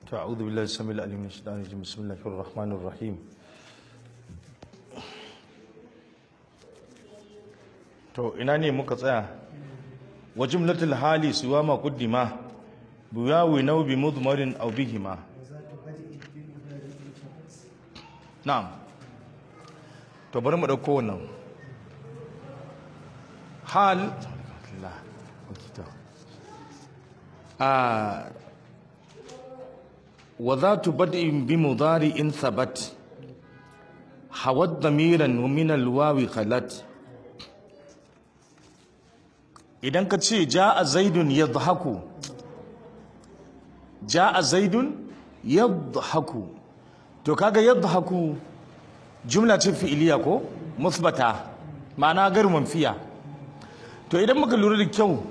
أعوذ بالله السميع العليم من الشيطان الرجيم بسم الله الرحمن الرحيم to ina ne muka tsaya wa jumlatul hali siwa ma quddima buyawi naw bi mudmarin aw bihima na'am to bari mu dauko wannan hal a وذات بدء بمضارع ثبت حوت ضميرا ومن الواو خلت idan ka ce ja'a zaidun yadhaku ja'a zaidun yadhaku to kaga yadhaku jumla ce fi'iliya ko musbata ma'ana gar manfiya to idan muka lura da kyau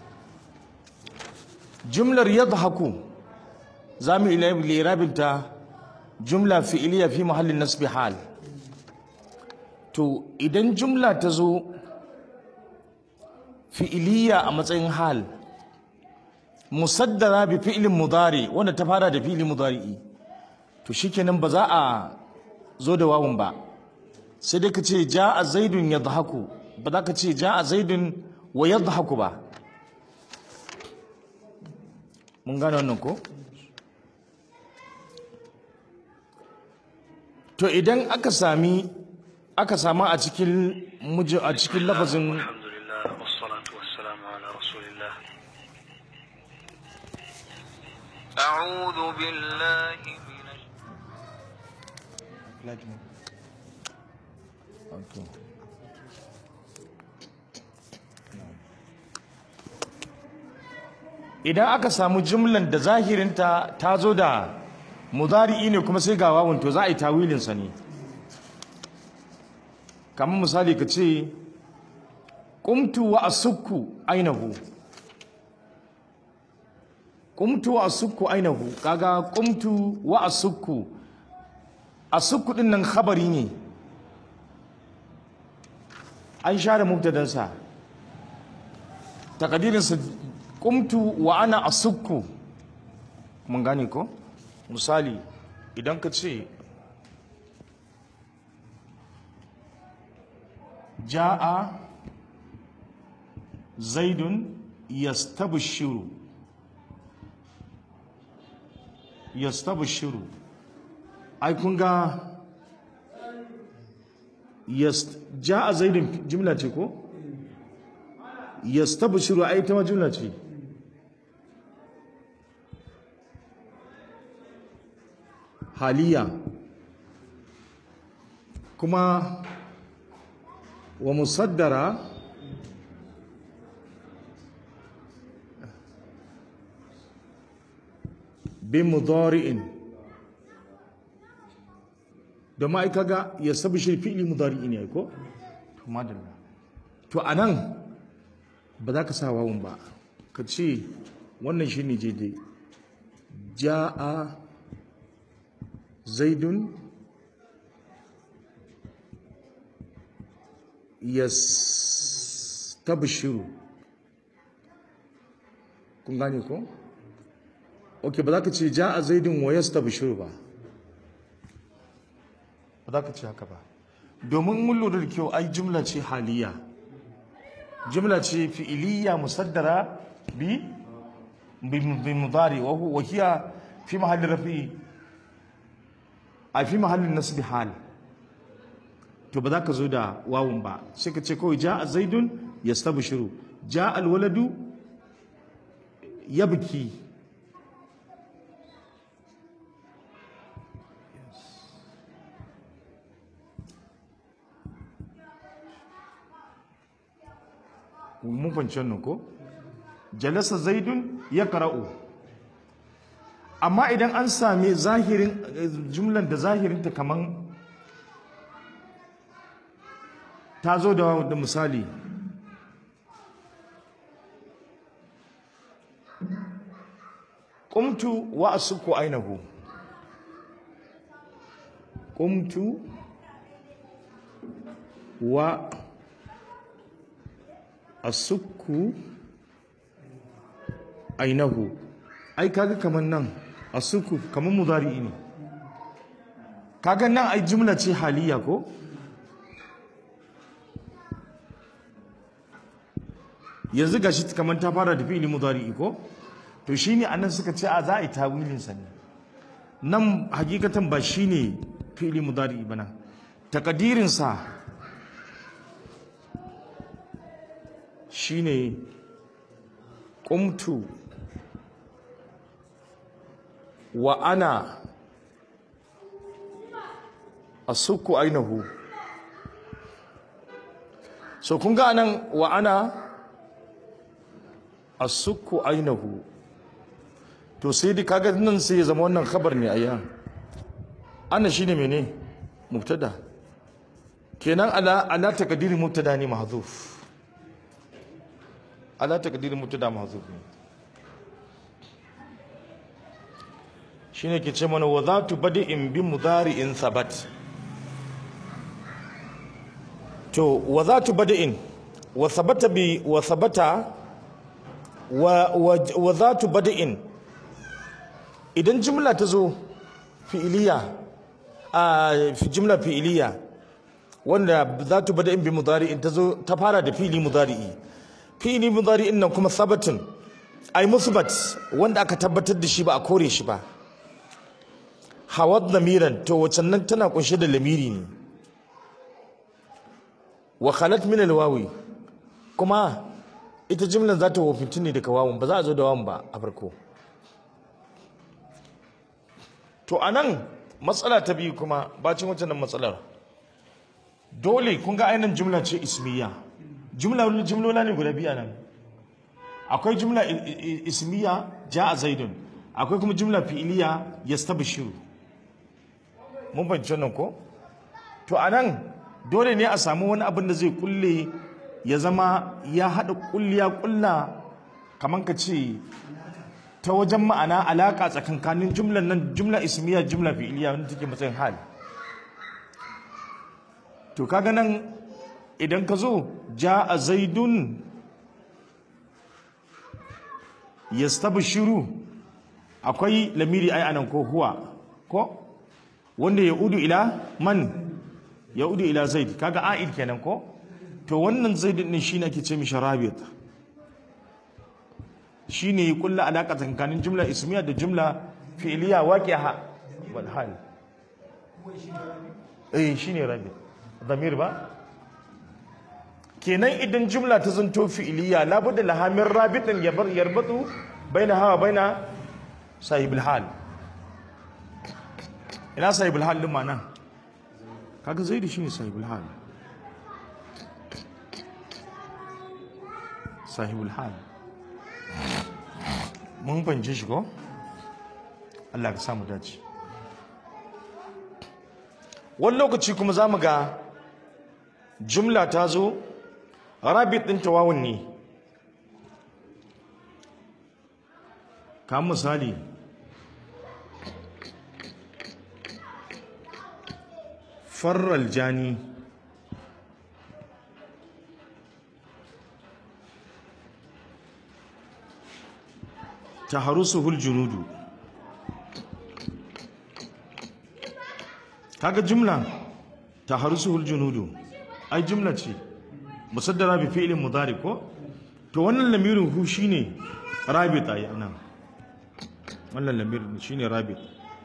jumlar yadhaku za mu lirabinta jumla fi'iliya fi mahallin nasbi hal to idan jumla ta zo fi'iliya a matsayin hal musaddara bi fi'ilin mudari wanda ta fara da fi'ilin mudari'i to shikenan ba za a zo da wawun ba sai dai ka ce ja'a zaidun yadhaku ba za ka ce ja'a zaidun wa yadhaku ba mun gane wannan ko to idan aka sami aka samu a cikin mujin a cikin lafazin alhamdulillah wassalatu wassalamu ala rasulillah a'udhu billahi minash idan aka samu jumlan da zahirinta ta zo da mudari'i ne kuma sai ga wawun to za a yi tawilinsa ne kamar misali ka ce ƙumtu wa asukku ainihu ƙumtu wa asukku ainihu kaga ƙumtu wa asukku asukku ɗin nan khabari ne an share mubtadansa takadirinsa ƙumtu wa ana asukku mun gane ko? misali idan ka ce ja'a zaidun yastabshiru yastabshiru ai kun ga ja'a zaidun jimla ce ko yastabshiru ai ta ma jimla ce haliya kuma wa musaddara bi mudari'in da ma ga ya sabi shi fi'li mudari'in ne ko to madalla to anan ba za ka sa wawun ba ka ce wannan shine daidai ja'a zaidun yastabshiru kun gane ko ok ba za ka ce ja a zaidun wa yastabshiru ba ba za ka ce haka ba domin mun lura da kyau ai jumla ce haliya jumla ce fi'iliya musaddara bi bi mudari wa hiya fi mahallin rafi'i a fi mahallin nasbi hal to ba za ka zo da wawun ba sai ka ce kawai ja a zaidun ya stabu shiru ja alwaladu ya biki mun fahimci wannan ko jalasa zaidun ya kara'u amma idan an sami zahirin jumlan da zahirinta kaman ta zo da da misali qumtu wa asukku ainahu qumtu wa asukku ainahu ai kaga kaman nan asuku kamar mudari ne kaga nan ai jumla ce haliya ko yanzu gashi kamar ta fara da fi'ili mudari ko to shine anan suka ce a za a yi tawilin sa ne nan hakikatan ba shine fi'ili mudari ba nan takadirin sa shine qumtu wa ana asukku ainihu so kun ga anan wa ana asukku ainihu to sai dai kaga nan sai ya zama wannan khabar ne ayya ana shine mene mubtada kenan ala ala takdiri mubtada ne mahzuf ala takdiri mubtada mahzuf ne shine ke ce mana wa zatu badi'in bi mudari'in sabat to wa zatu badi'in wa sabata bi wa sabata wa wa zatu badi'in idan jumla ta zo fi'iliya a jumla fi'iliya wanda zatu badi'in bi mudari'in ta zo ta fara da fi'ili mudari'i fi'ili mudari'in nan kuma sabatin ai musbat wanda aka tabbatar da shi ba a kore shi ba hawad lamiran to wacan nan tana kunshe da lamiri ne wa khalat min alwawi kuma ita jimlan za ta wofinci ne daga wawun ba za a zo da wawun ba a farko to anan matsala ta biyu kuma bacin wancan nan matsalar dole kun ga ainihin jumla ce ismiya jumla jumlola ne guda biya nan akwai jumla ismiya ja a zaidun akwai kuma jumla fi'iliya yastabshiru mun fahimci wannan ko to anan dole ne a samu wani abin da zai kulle ya zama ya haɗa kulliya kulla kamar ka ce ta wajen ma'ana alaƙa tsakankanin jumlan nan jumla ismiya jumla fi'iliya wanda take matsayin hal to kaga nan idan ka zo ja a zaidun yastabshiru akwai lamiri ai anan ko huwa ko wanda ya udu ila man ya udu ila zaid kaga a'id kenan ko to wannan zaid din shine ake ce mishi rabit shine ya kulla alaka tsakanin jumla ismiya da jumla fi'liya waqi'a wal hal eh shine rabit zamir ba kenan idan jumla ta zanto fi'liya labudda lahamin rabitin yabar yarbatu baina hawa baina sahibul hal ina sahibul hal din mana kaga zaidi shine sahibul hal sahibul hal mun fahimci shi ko Allah ka samu dace wani lokaci kuma za mu ga jumla ta zo rabit ɗin tawawun ne kamar misali farral jani ta harusuhul junudu kaga jumla ta harusuhul junudu ai jumla ce musaddara bi fi'lin mudari ko to wannan lamirin hu shine rabita ya nan wannan lamirin shine rabit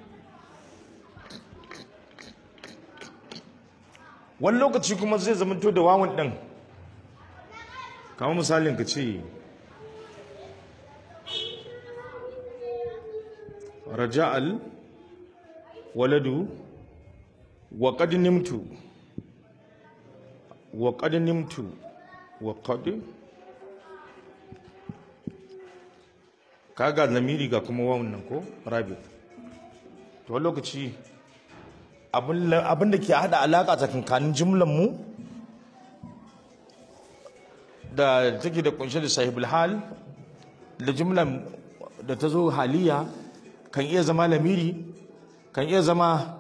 wani lokaci kuma zai zamanto da wawan din kamar misalin ka ce raja'al waladu wa qad nimtu wa qad nimtu wa qad kaga lamiri ga kuma wawan nan ko rabi to wani lokaci abin da ke hada alaka tsakankanin jumlan mu da take da kunshe da sahibul hal da jumlan da ta zo haliya kan iya zama lamiri kan iya zama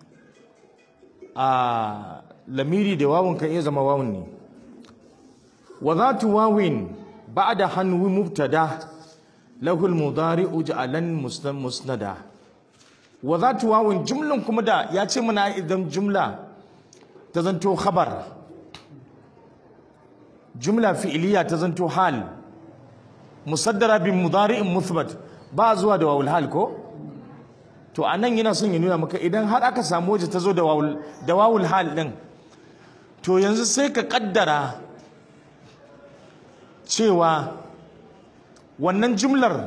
a lamiri da wawun kan iya zama wawun ne wa zatu wawin ba'da hanwi mubtada lahu al-mudari'u ja'alan musnada wa zatu wawun jumlan kuma da ya ce mana idan jumla ta zanto khabar jumla fi'iliya ta zanto hal musaddara bin mudari'in muthbat ba zuwa da wawul hal ko to anan yana son ya nuna maka idan har aka samu waje ta zo da wawul da wawul hal din to yanzu sai ka kaddara cewa wannan jumlar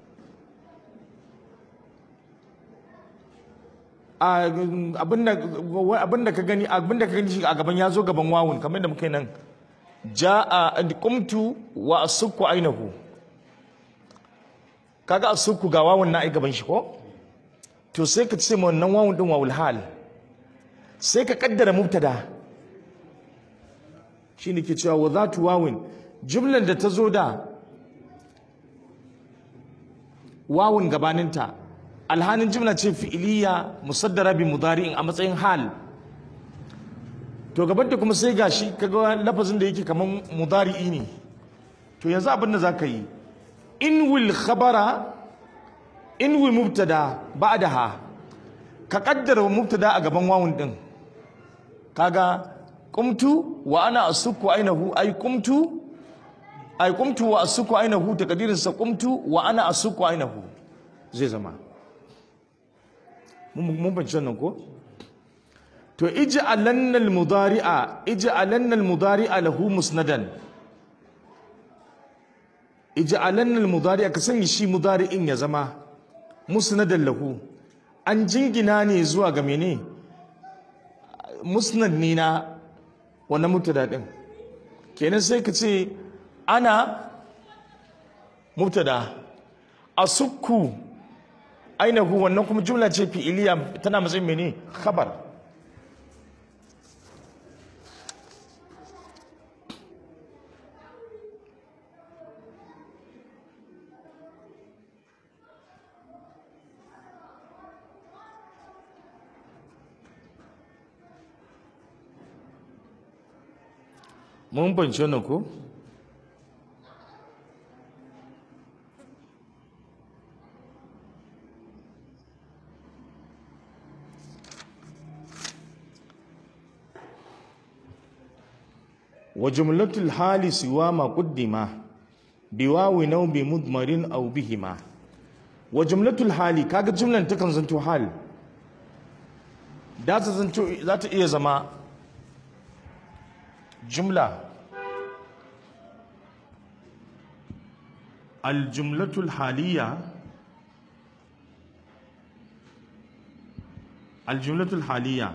abinda ka gani abinda ka gani shi a gaban ya zo gaban wawun kamar da muka yi nan ja'a qumtu wa asukku ainahu kaga asukku ga wawun na ai gaban shi ko to sai ka ce ma wannan wawun din wawul hal sai ka kaddara mubtada shine ke cewa wa zatu wawin jumlan da ta zo da wawun gabaninta alhanin jumla ce fi'iliya musaddara bi mudari'in a matsayin hal to gabanta kuma sai gashi kaga lafazin da yake kaman mudari'i ne to yanzu abin da zaka yi in wil khabara in wil mubtada ba'daha ka kaddara mubtada a gaban wawun din kaga qumtu wa ana asukku ainahu ay qumtu ay qumtu wa asukku ainahu takdirin sa qumtu wa ana asukku ainahu zai zama mun bance nan ko to ij'alanna al-mudari'a ij'alanna al-mudari'a lahu musnadan ij'alanna al-mudari'a ka sanya shi mudari'in ya zama musnadan lahu an jingina ne zuwa ga mene musnad ne na wannan mubtada din kenan sai ka ce ana mubtada asukku ainihu wannan kuma jumla ce fi'iliya tana matsayin mene khabar mun bance wannan ko وجملة الحال سوى ما قدم بواو أو بمضمر أو بهما وجملة الحال كاga jumlan takan zanto hal da ta zanto za ta iya zama jumla الجملة الحالية الجملة الحالية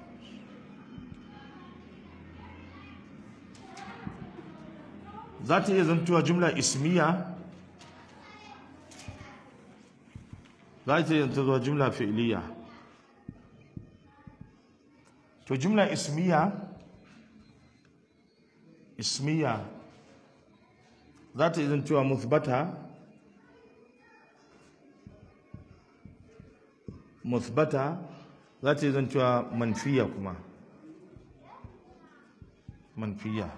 za ta iya zantuwa jumla ismiya za ta iya zantuwa jumla fi'liya to jumla ismiya ismiya za ta iya zantuwa muthbata muthbata za ta iya zantuwa manfiya kuma manfiya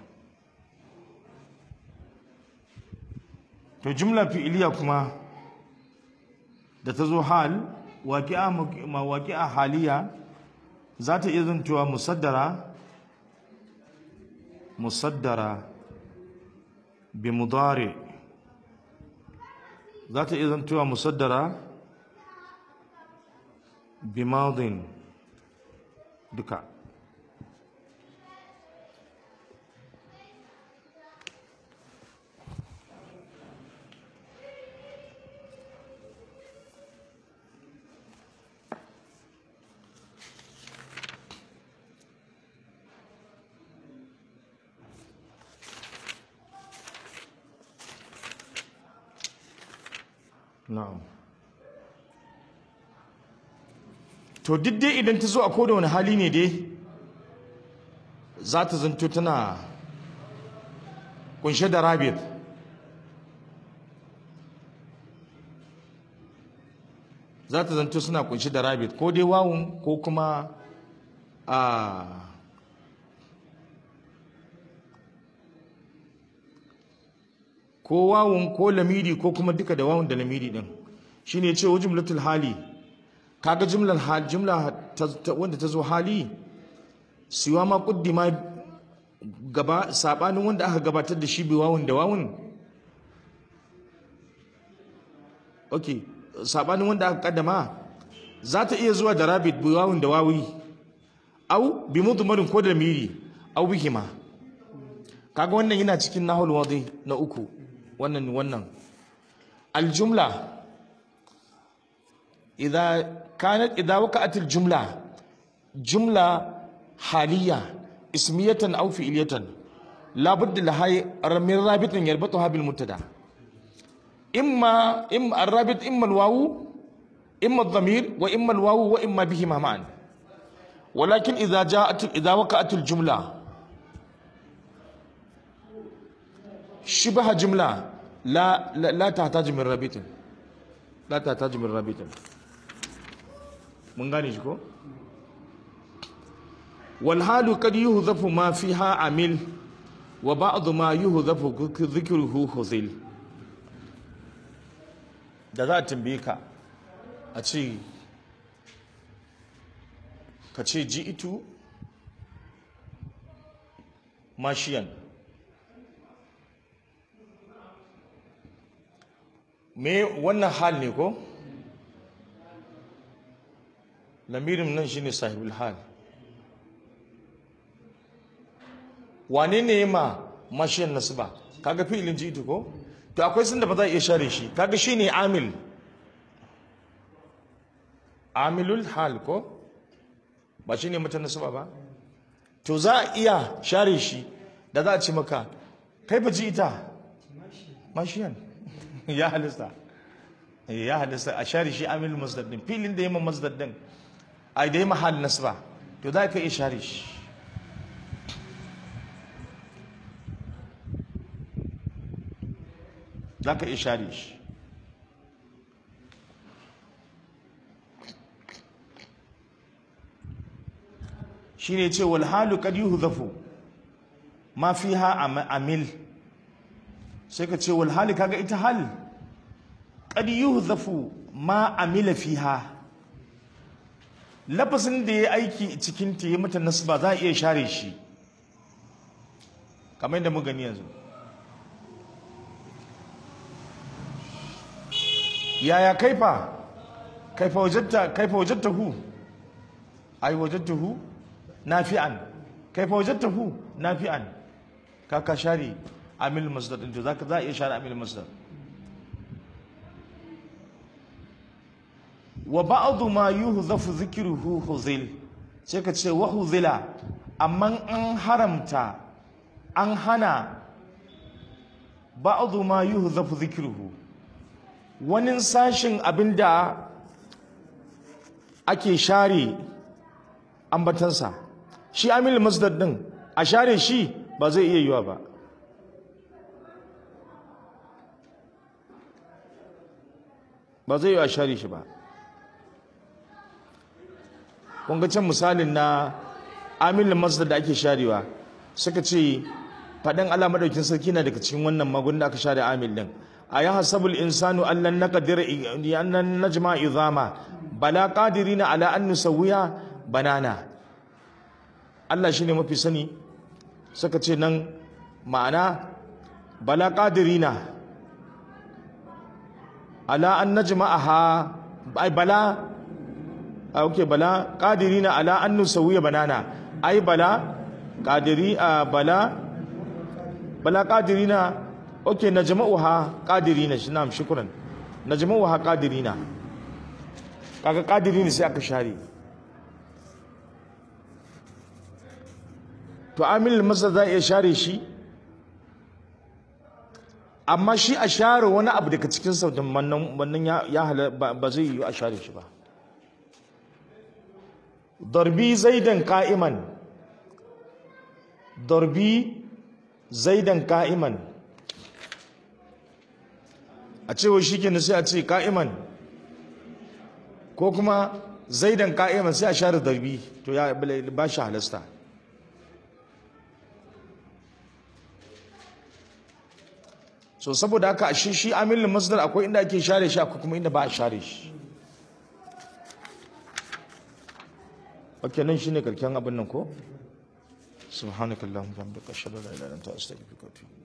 to jumla fi'iliya kuma da ta zo hal waqi'a ma waqi'a haliya za ta iya zantuwa musaddara musaddara bi mudari za ta iya zantuwa musaddara bi madin duka na'am to duk dai idan ta zo a koda wani hali ne dai za ta zanto tana kunshe da rabit za ta zanto suna kunshe da rabit ko dai wawun ko kuma a ko wawun ko lamiri ko kuma duka da wawun da lamiri din shine ce wajumlatul hali kaga jumlar hal jumla ta- ta- wanda ta zo hali siwa ma kuddima gaba sabanin wanda aka gabatar da shi bi wawun da wawun okay sabanin wanda aka kaddama za ta iya zuwa da rabit bi wawun da wawi au bi mudmarin ko da miri au bihima kaga wannan yana cikin nahul wadi na uku wannan wannan aljumla idza kanat idza waqa'at aljumla jumla haliyya ismiyatan aw fi'liyatan la budda laha min rabitin yarbatuha bil mubtada imma imma الرابط imma الواو imma الضمير واما الواو واما بهما معا ولكن اذا جاءت اذا وقعت الجمله شبه جملة لا لا, لا تحتاج من رابط لا تحتاج من رابط من غني شكو والحال قد يهذف ما فيها عمل وبعض ما يهذف ذكره خذل da za a tambaye ka a ce ka ce ji itu mashiyan me wannan hal ne ko lamirin nan shine sahibul hal wane ne ma mashiyan nasba kaga fi'ilin jitu ko to akwai sun da ba za a iya share shi kaga shine amil amilul hal ko ba shine mutan nasba ba to za a iya share shi da za a ce maka kai ba ji ita mashiyan ya halista ya halista a share shi amil masdar din filin da yamma masdar din ai da yamma hal nasba to za ka iya share shi za ka iya share shi shi ne ce wal halu kad yuhzafu ma fiha amil sai ka ce wal hali kaga ita hal qad yuhzafu ma amila fiha lafazin da ya aiki cikin ta yi mata nasba za a iya share shi kamar yadda mu gani yanzu yaya kaifa kaifa wajadta kaifa wajadtahu ai wajadtahu nafi'an kaifa wajadtahu nafi'an ka ka share amil masdar din to zaka za a iya share amil masdar wa ba'd ma yuhzafu dhikruhu huzil sai ka ce wa huzila amma an haramta an hana ba'd ma yuhzafu dhikruhu wani sashin abinda ake share ambatansa shi amil masdar din a share shi ba zai iya yiwa ba ba zai yi a share shi ba kun ga can misalin na amil masdar da ake sharewa suka ce faɗin Allah madaukin sarki na daga cikin wannan magun da aka share amil din a ya hasabul insanu allan naqdir annan najma izama bala qadirina ala an nusawiya banana Allah shine mafi sani suka ce nan ma'ana bala qadirina ala an najma'aha ai bala a okay bala qadirina ala an nusawiya banana ai bala qadiri a bala bala qadirina okay najma'uha qadirina shi na'am shukran najma'uha qadirina kaga qadirina sai aka share to amil masa za iya share shi amma shi a share wani abu daga cikin sautin wannan ya hala ba zai yi a share shi ba darbi zaidan ka'iman darbi zaidan ka'iman a cewa shi ke sai a ce ka'iman ko kuma zaidan ka'iman sai a share darbi to ya ba shi halasta so saboda haka shi shi amilin masdar akwai inda ake share shi akwai kuma inda ba a share shi okay nan shine karken abin nan ko subhanakallahumma wa bihamdika ashhadu an la ilaha illa anta astaghfiruka wa atubu